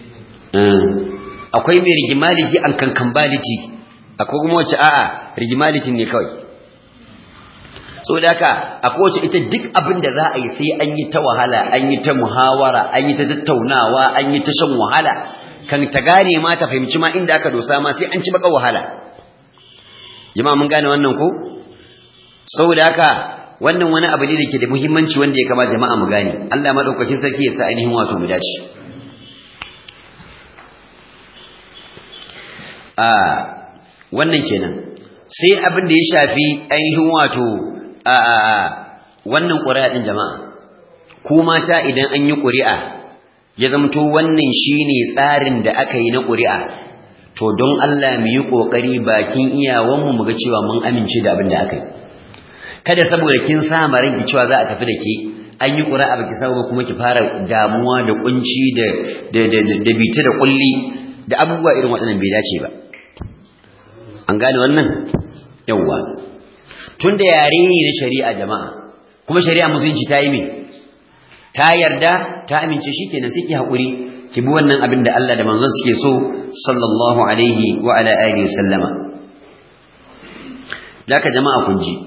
akwai mai rigimality and kankambality akwai kuma wacce a'a rigimality ne kawai saboda haka akwai wacce ita duk abin da za a yi sai an yi ta wahala an yi ta muhawara an yi ta tattaunawa an yi ta shan wahala kan ta gane ma ta fahimci ma inda aka dosa ma sai an ci baka wahala jama'a mun gane wannan ko saboda haka wannan wani abu ne da ke da muhimmanci wanda ya kama jama'a mu gane Allah madaukakin sarki ya sa ainihin wato mu dace a wannan kenan sai abin da ya shafi ainihin wato a wannan ƙuri'a din jama'a ku mata idan an yi ƙuri'a ya zamto wannan shine tsarin da aka yi na ƙuri'a to don Allah mu yi ƙoƙari bakin iyawanmu mu ga cewa mun amince da abin da aka yi kada saboda kin sa ranki cewa za a tafi da ke an yi ƙura'a baki samu ba kuma ki fara damuwa da kunci da da da da bita da kulli da abubuwa irin waɗannan bai dace ba an gane wannan yawwa tunda yare ne na shari'a jama'a kuma shari'a musulunci ta yi me ta yarda ta amince shikenan sai ki haƙuri ki bi wannan abin da Allah da manzon suke so sallallahu alaihi wa ala alihi sallama laka jama'a kun ji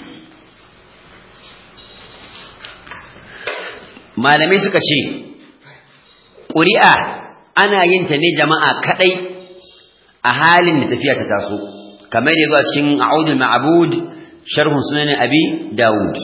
malamai suka ce ƙuri'a ana yin ta ne jama'a kaɗai a halin da tafiya ta taso kamar da zuwa cikin a'udul ma'bud sharhun sunan abi dawud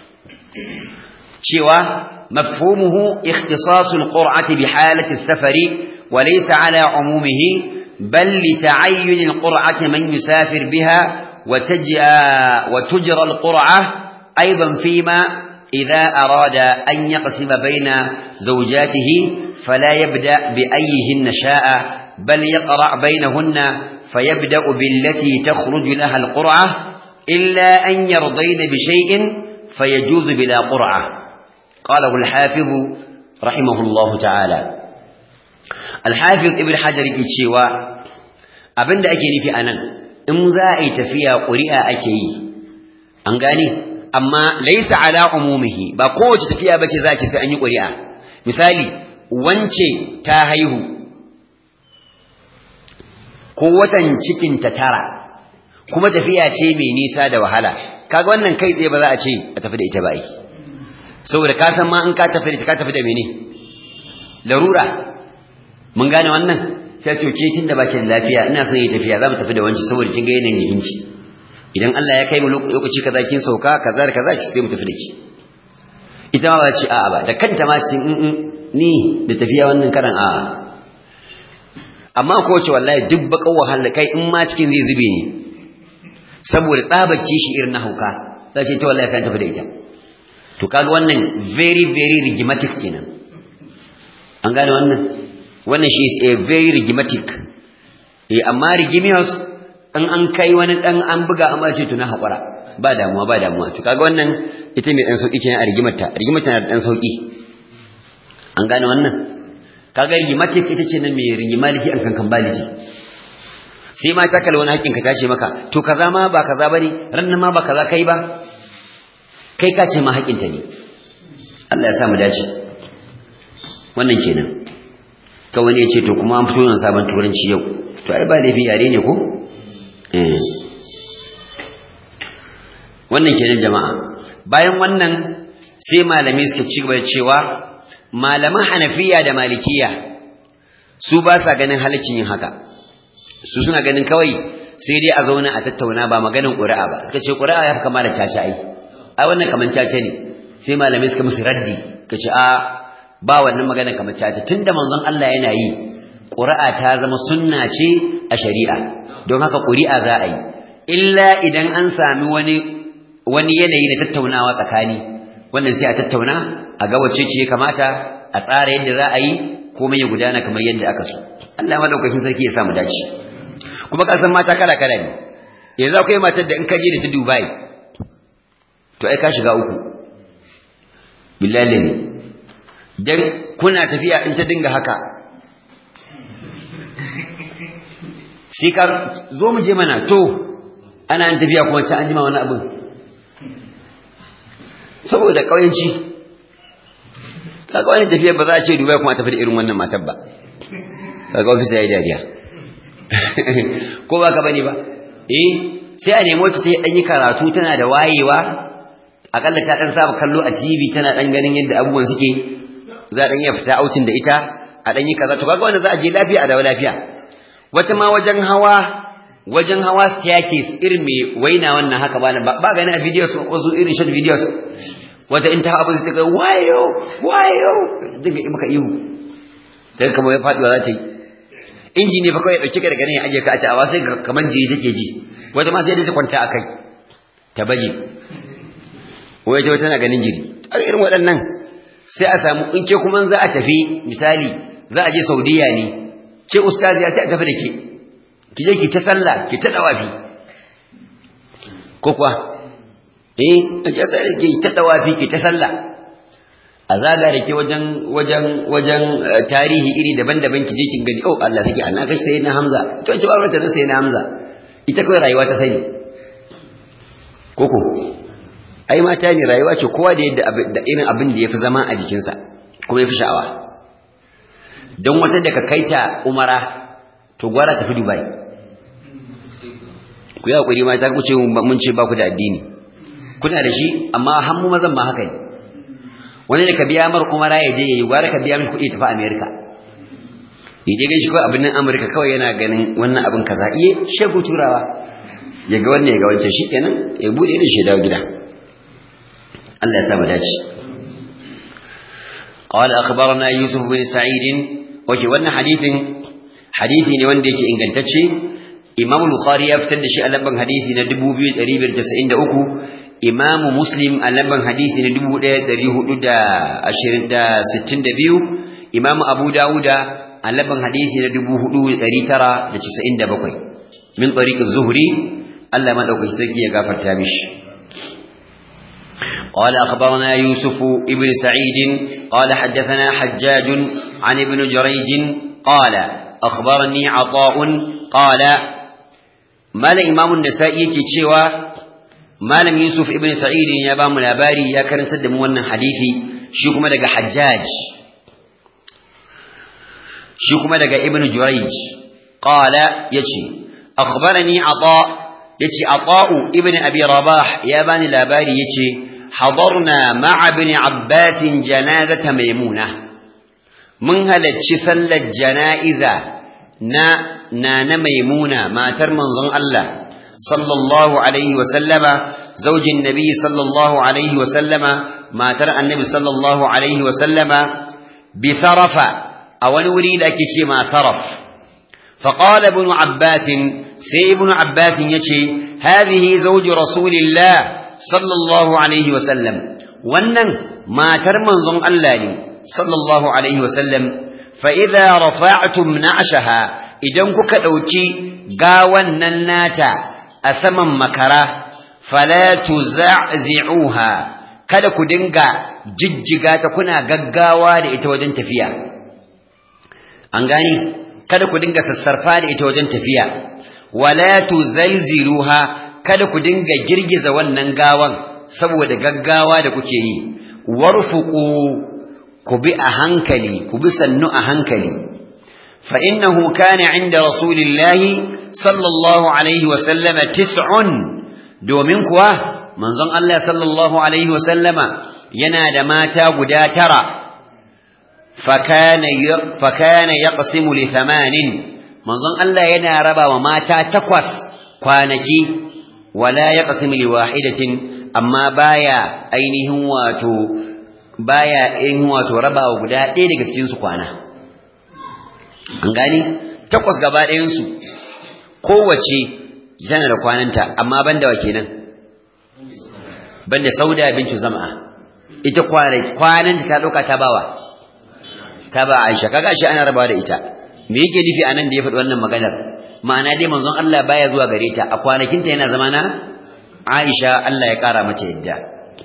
cewa mafhumuhu ikhtisasul qur'ati bi halati safari wa laysa ala umumihi bal li ta'ayyun al-qur'ati man yusafir biha wa taj'a wa tujra al-qur'ah aidan fima إذا أراد أن يقسم بين زوجاته فلا يبدأ بأيهن شاء بل يقرع بينهن فيبدأ بالتي تخرج لها القرعة إلا أن يرضين بشيء فيجوز بلا قرعة قاله الحافظ رحمه الله تعالى الحافظ ابن حجر الشيواء abin da ake nufi anan in za a yi tafiya ƙuri'a ake yi an gane amma laisa ala umumihi ba kowace tafiya bace za ce sai an yi ƙuri'a misali wance ta haihu ko watan cikin ta tara kuma tafiya ce mai nisa da wahala kaga wannan kai tsaye ba za a ce a tafi da ita ba yi saboda ka san ma in ka tafi da ita ka tafi da mene larura mun gane wannan sai to ke tun da baki da lafiya ina son yi tafiya za mu tafi da wanci saboda kin ga yanayin jikinki idan Allah ya kai mu lokaci kaza kin sauka kaza da kaza ki sai mu tafi da ki ita ma ba ce a'a ba da kanta ma ce ni da tafiya wannan karan a'a amma ko ce wallahi duk bakan wahala kai in ma cikin zai zube ne saboda tsabaci shi irin na hauka za ce ta wallahi kan tafi da ita to kaga wannan very very regimatic kenan an gane wannan wannan shi is a very regimatic eh amma regimious in an kai wani dan an buga amma ce to na hakura ba damuwa ba damuwa to kaga wannan ita mai dan sauki kenan a rigimarta rigimarta na dan sauki an gane wannan kaga rigimatic ita ce nan mai rigimaliki an kankan baliki sai ma ta kalli wani hakkin ka tashi maka to kaza ma ba kaza bane rannan ma ba kaza kai ba kai ka ce ma haƙinta ne Allah ya sa mu dace wannan kenan ka wani ya ce to kuma an fito yin sabon turanci yau to ai ba laifi yare ne ko wannan kenan jama'a bayan wannan sai malami suka ci gaba da cewa malaman hanafiya da malikiya su ba sa ganin halaccin yin haka su suna ganin kawai sai dai a zauna a tattauna ba maganin ƙuri'a ba suka ce ƙuri'a ya fi kama da caca ai ai wannan kaman caca ne sai malamai suka musu raddi ka ce a ba wannan magana kamar caca tunda manzon Allah yana yi ƙuri'a ta zama sunna ce a shari'a don haka ƙuri'a za a yi illa idan an sami wani wani yanayi na tattaunawa tsakani wannan sai a tattauna a ga wacce ce ya kamata a tsara yadda za a yi komai ya gudana kamar yadda aka so Allah madaukakin sarki ya sa mu dace kuma ka san mata kala kala ne yanzu akwai matar da in ka je da ta Dubai to ai ka shiga uku billahi ne dan kuna tafiya in ta dinga haka sai ka zo mu je mana to ana an tafiya kuma ta an jima wani abin saboda kauyanci kaga wani tafiya ba za a ce dubai kuma tafi da irin wannan matar ba kaga ofisa ya yi dariya ko ba ka bane ba eh sai a nemo ta ta yi karatu tana da wayewa akalla ta dan saba kallo a TV tana dan ganin yadda abubuwan suke za dan iya fita outing da ita a dan yi kaza to kaga wanda za a je lafiya a dawo lafiya wata ma wajen hawa wajen hawa staircase irin mai waina wannan haka ba ba gani a videos wasu irin short videos wata in ta hawa abin ta ga wayo wayo dinga yi maka ihu dan kamar ya faduwa za ta yi inji ne fa kawai dauke ka daga nan ya aje ka a ci a sai kamar jiri take ji wata ma sai da ta kwanta akai ta baje wai ta tana ganin jiri a irin waɗannan sai a samu in ke kuma za a tafi misali za a je saudiya ne ke ustazi ya ta tafi da ke ki je ki ta sallah ki ta dawafi ko kuwa eh a ce sai ki ta dawafi ki ta sallah a zaga da ke wajen wajen wajen tarihi iri daban-daban ki je kin gani oh Allah saki Allah kai sai na Hamza to ce ba ta sai na Hamza ita kawai rayuwa ta sani koko ai mata ne rayuwa ce kowa da yadda da irin abin da yafi zama a jikinsa kuma yafi sha'awa don wata da ka kaita umara to gwara tafi dubai ku yi hakuri mata ku ce mun ce ba ku da addini kuna da shi amma hammu mazan ma haka ne wani da ka biya mar umara ya je yayi gwara ka biya mishi kuɗi tafi america ya je gaishe kawai abin nan amurka kawai yana ganin wannan abin kaza iya shegu turawa ya ga wannan ya ga wancan shi kenan ya buɗe da shi dawo gida الله يسامح داش قال أخبرنا يوسف بن سعيد وكي وانا حديث حديث ني wanda yake ingantacce Imam Bukhari ya fitar da shi a lamban hadisi na 2593 Imam Muslim a lamban hadisi na 1462 Imam Abu Dawuda a lamban hadisi na 4997 min tariq az-Zuhri Allah madaukaki sarki ya gafarta mishi قال أخبرنا يوسف ابن سعيد قال حدثنا حجاج عن ابن جريج قال أخبرني عطاء قال ما إمام النسائي كتشوى ما لم يوسف ابن سعيد يا بام الأباري يا كرن تدم ون حديثي شكما لك حجاج شكما لك ابن جريج قال يتي أخبرني عطاء يتي عطاء ابن أبي رباح يا بني الأباري يتي حضرنا مع ابن عباس جنازة ميمونة من هل تشسل الجنائزة نا نانا ميمونة ما ترمن ظن الله sallallahu alaihi wa sallama zaujin nabi sallallahu alaihi wa sallama matar annabi sallallahu alaihi wa sallama bi sarafa a wani wuri da ake ce ma saraf فقال ابن عباس سي ابن عباس يشي هذه زوج رسول الله صلى الله عليه وسلم ونن ما ترمن ظن الله صلى الله عليه وسلم فإذا رفعتم نعشها إذن كك أوتي قاوان نناتا أثمن مكرا فلا تزعزعوها kada ku dinga jijjiga ta kuna gaggawa da ita wajen tafiya an gani kada ku dinga sassarfa da ita wajen tafiya wala tuzalziluha kada ku dinga girgiza wannan gawan saboda gaggawa da kuke yi warfuqu ku bi a hankali ku bi sannu a hankali fa innahu kana inda rasulillahi sallallahu alaihi wa sallama tis'un domin kuwa manzon Allah sallallahu alaihi wa sallama yana da mata guda tara fakana fakana yaqsimu li thamanin manzon Allah yana raba wa mata takwas kwanaki wala yaqsimu li wahidatin amma baya ainihin wato baya ainihin wato rabawa guda ɗaya daga cikin su kwana an gani takwas gaba ɗayan su kowace tana da kwananta amma banda wa kenan banda sauda bintu zam'a ita kwananta ta ɗauka ta bawa ta ba Aisha kaga shi ana rabawa da ita me yake nufi anan da ya faɗi wannan maganar ma'ana dai manzon Allah baya zuwa gare ta a kwanakinta yana zama na Aisha Allah ya ƙara mata yadda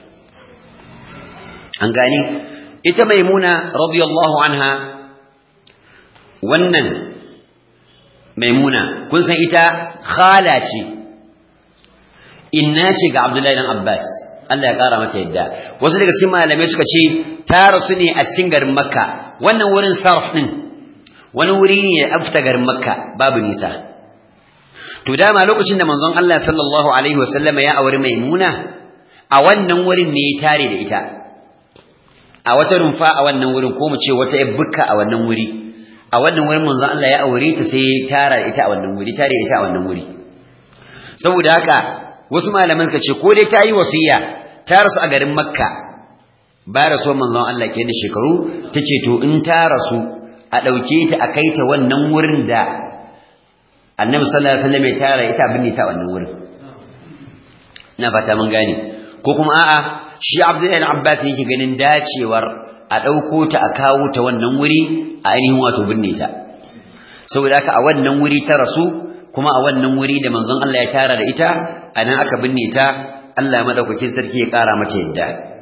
an gani ita maimuna radiyallahu anha wannan maimuna kun san ita khala ce inna ce ga Abdullahi dan Abbas Allah ya ƙara mata yadda wasu daga cikin malamai suka ce ta rasu ne a cikin garin Makka wannan wurin sarf din wani wuri ne a fita garin Makka babu nisa to dama lokacin da manzon Allah sallallahu alaihi wasallam ya auri Maimuna a wannan wurin ne ya tare da ita a wata rumfa a wannan wurin ko mu ce wata bukka a wannan wuri a wannan wurin manzon Allah ya aure ta sai ya tara ita a wannan wuri tare ita a wannan wuri saboda haka wasu malaman suka ce ko dai ta yi wasiya ta rasu a garin Makka ba rasuwar manzon Allah kenan shekaru tace to in ta rasu a dauke ta a kai ta wannan wurin da annabi sallallahu alaihi wasallam ya tara ita abin ta wannan wurin ina fata mun gane ko kuma a'a shi Abdullahi Abbas yake ganin dacewar a dauko ta a kawo ta wannan wuri a ainihin wato binne ta saboda haka a wannan wuri ta rasu kuma a wannan wuri da manzon Allah ya tara da ita anan aka binne ta Allah madaukakin sarki ya kara mata yadda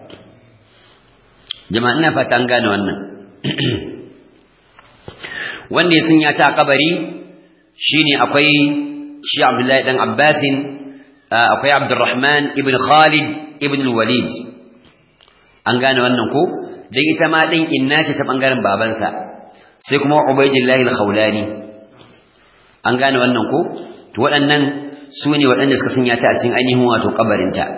jama'a ina fata an gane wannan wanda ya sanya ta a kabari shine akwai shi Abdullahi dan Abbasin akwai Abdurrahman ibn Khalid ibn Walid an gane wannan ko dan ita ma din inna ce ta bangaren babansa sai kuma Ubaydillah al-Khawlani an gane wannan ko to waɗannan su ne waɗanda suka sanya ta a cikin ainihin wato kabarinta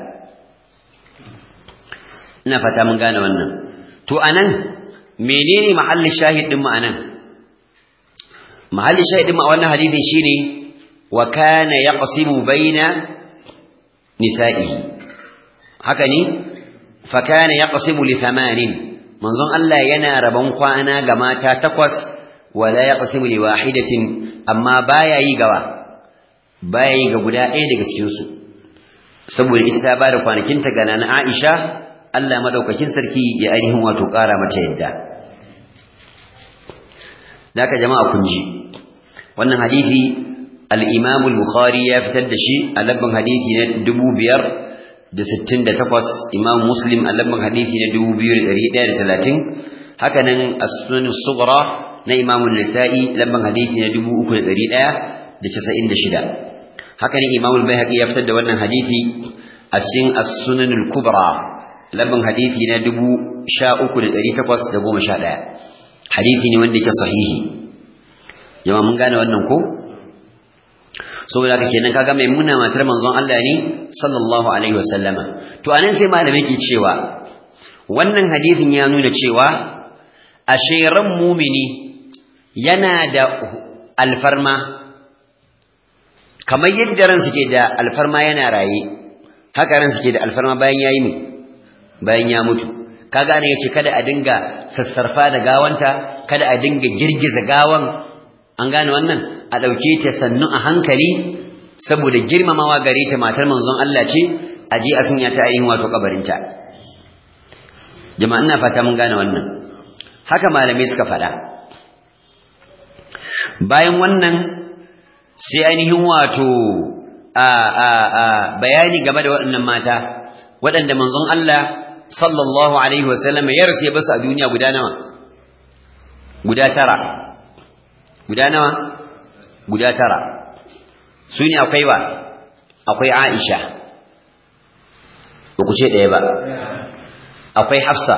ina fata mun gane wannan to anan menene mahallin shahid din mu anan mahallin shahid din mu a wannan hadisin shine wa kana yaqsimu baina nisa'i haka ne fa kana yaqsimu li thamanin manzon Allah yana rabon kwana ga mata takwas wala yaqsimu li wahidatin amma baya yi gawa baya yi ga guda ɗaya daga cikin su saboda ita ta bada kwanakin ta ga nana Aisha Allah madaukakin sarki ya ainihin wato ƙara mata yadda Daka jama'a kun ji wannan hadisi al-Imam al-Bukhari ya fitar da shi a labban hadisi na 568 Imam Muslim a labban hadisi na 2130 haka nan as-Sunan as-Sughra na Imam an-Nasa'i labban hadisi na 3196 haka nan Imam al-Baihaqi ya fitar da wannan hadisi a cikin as-Sunan al-Kubra labban hadisi na 13811 hadisi ne wanda yake sahihi jama'a mun gane wannan ko saboda haka kenan kaga maimuna matar manzon Allah ne sallallahu alaihi wasallama to anan sai malamai ke cewa wannan hadisin ya nuna cewa ashe ran mumini yana da alfarma kamar yadda ran suke da alfarma yana raye haka ran suke da alfarma bayan yayi mu bayan ya mutu kaga ne yace kada a dinga sassarfa da gawanta kada a dinga girgiza gawan an gane wannan a dauke ta sannu a hankali saboda girmamawa gare ta matar manzon Allah ce a je a sunya ta ayin wato kabarinta jama'a ina fata mun gane wannan haka malamai suka faɗa bayan wannan sai ainihin wato a a a bayani game da waɗannan mata waɗanda manzon Allah sallallahu alaihi wasallam ya rasu ya basu a duniya guda nawa guda tara guda nawa guda tara su ne akwai wa akwai Aisha ba ku ce ɗaya ba akwai Hafsa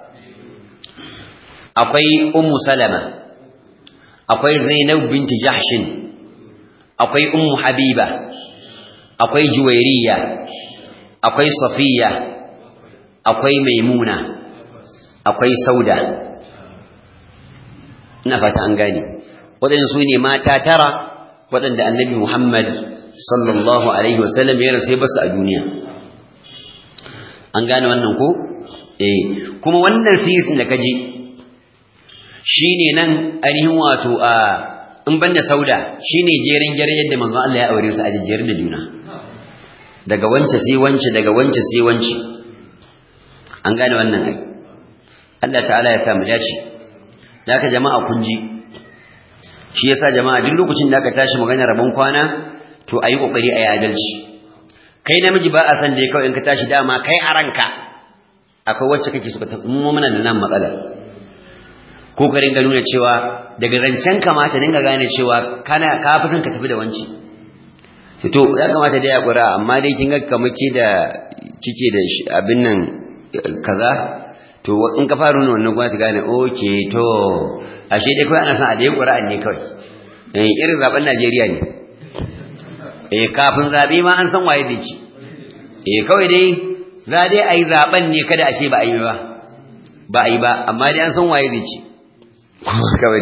akwai Ummu Salama akwai Zainab binti Jahshin akwai Ummu Habiba akwai Juwairiya akwai Safiya akwai Maimuna akwai Sauda ina fata an gane waɗanda su ne mata tara waɗanda annabi Muhammad sallallahu alaihi wasallam ya rasu basu a duniya an gane wannan ko eh kuma wannan sisin da kaje shine nan ainihin wato a in banda sauda shine jerin gare yadda manzon Allah ya aure su a jejjere da juna daga wance sai wance daga wance sai wance an gane wannan ai Allah ta'ala ya sa mu dace haka jama'a kun ji shi yasa jama'a duk lokacin da aka tashi magana rabon kwana to ayi kokari ayi adalci kai namiji ba a san da kawai in ka tashi dama kai a ranka akwai wacce kake so ka tafi mu muna da nan matsalar ko ka ringa nuna cewa daga rancen kamata dinga gane cewa kana ka fi son ka tafi da wanci to ya kamata dai ya kura amma dai kin ga kamar ke da kike da abin nan kaza to in ka fara nuna wannan gwamnati gane okay to ashe dai kawai ana son a dai ƙura'an ne kawai eh irin zaben Najeriya ne eh kafin zabe ma an san waye zai ci eh kawai dai za dai ayi zaben ne kada a ce ba a yi ba ba a yi ba amma dai an san waye zai ci kawai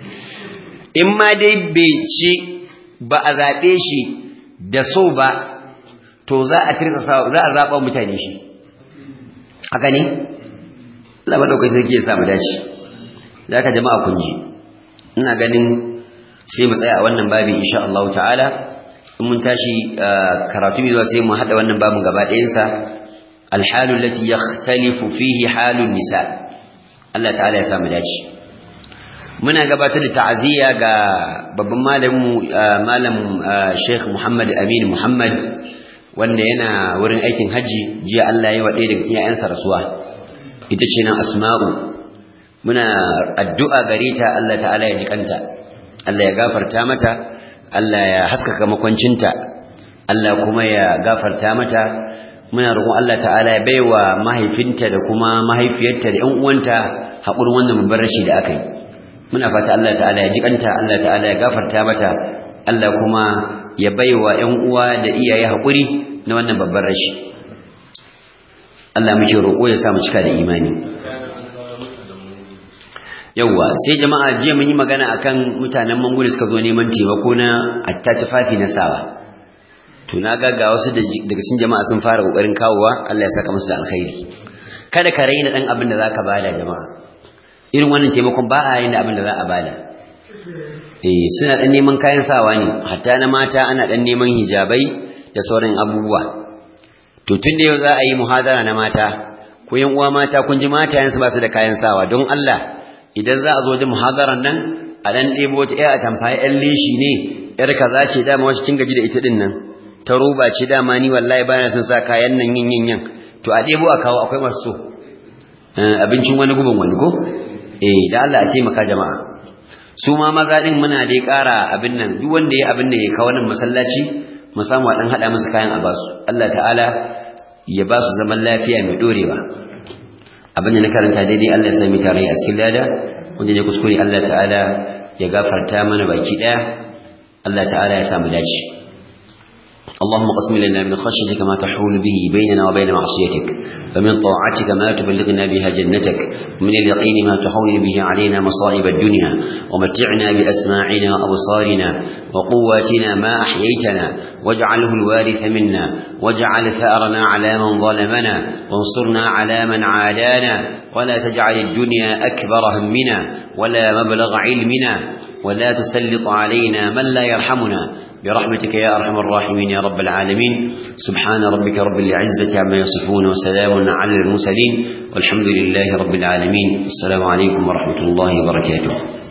in ma dai bai ci ba a zaɓe shi da so ba to za a tirsa za a zaɓa mutane shi haka ne Allah madaukai sai ke samu dace da ka jama'a kun ji ina ganin sai mu tsaya a wannan babi insha Allah ta'ala in mun tashi karatu mai zuwa sai mu hada wannan babin gaba ɗayan sa alhalu allati yakhtalifu fihi halun nisa Allah ta'ala ya samu dace muna gabatar da ta'aziyya ga babban malamin malam Sheikh Muhammad Amin Muhammad wanda yana wurin aikin haji jiya Allah ya yi wa ɗaya daga cikin 'ya'yansa rasuwa ita ce nan asma'u muna addu'a gare ta Allah ta'ala ya jikanta Allah ya gafarta mata Allah ya haskaka makwancinta Allah kuma ya gafarta mata muna roƙon Allah ta'ala ya baiwa mahaifinta da kuma mahaifiyarta da ƴan uwanta haƙurin wannan babban rashi da aka yi muna fata Allah ta'ala ya jikanta Allah ta'ala ya gafarta mata Allah kuma ya baiwa ƴan uwa da iyaye haƙuri na wannan babban rashi Allah muke roƙo ya sa mu cika da imani yawwa sai jama'a jiya mun yi magana akan mutanen mangulu suka zo neman taimako na atta tufafi na sawa to na ga ga wasu daga cikin jama'a sun fara kokarin kawowa Allah ya saka musu da alkhairi kada ka raina dan abin da zaka bada jama'a irin wannan taimakon ba a yin da abin da za a bada eh suna dan neman kayan sawa ne hatta na mata ana dan neman hijabai da sauran abubuwa to tun da yau za a yi muhadara na mata ko yan uwa mata kun ji mata yansu ba su da kayan sawa don Allah idan za a zo da muhadaran nan a dan ɗebo wata ƴar atamfa ƴan leshi ne ƴar kaza ce dama wacce kin gaji da ita din nan ta roba ce dama ni wallahi bana son sa kayan nan yin yin yin to a ɗebo a kawo akwai masu so abincin wani guban wani ko eh da Allah a taimaka jama'a su ma maza din muna dai ƙara abin nan duk wanda ya abin da ya kawo nan masallaci mu samu a dan hada musu kayan a basu Allah ta'ala ya ba su zaman lafiya mai dorewa abin da na karanta daidai Allah ya sami tare a cikin lada wanda ne kuskure Allah ta'ala ya gafarta mana baki daya Allah ta'ala ya samu dace اللهم قسم لنا من خشيتك ما تحول به بيننا وبين معصيتك ومن طاعتك ما تبلغنا بها جنتك ومن اليقين ما تحول به علينا مصائب الدنيا ومتعنا بأسماعنا وأبصارنا وقواتنا ما أحييتنا واجعله الوارث منا واجعل ثأرنا على من ظلمنا وانصرنا على من عادانا ولا تجعل الدنيا أكبر همنا ولا مبلغ علمنا ولا تسلط علينا من لا يرحمنا برحمتك يا أرحم الراحمين يا رب العالمين سبحان ربك رب العزة عما يصفون وسلام على المرسلين والحمد لله رب العالمين السلام عليكم ورحمة الله وبركاته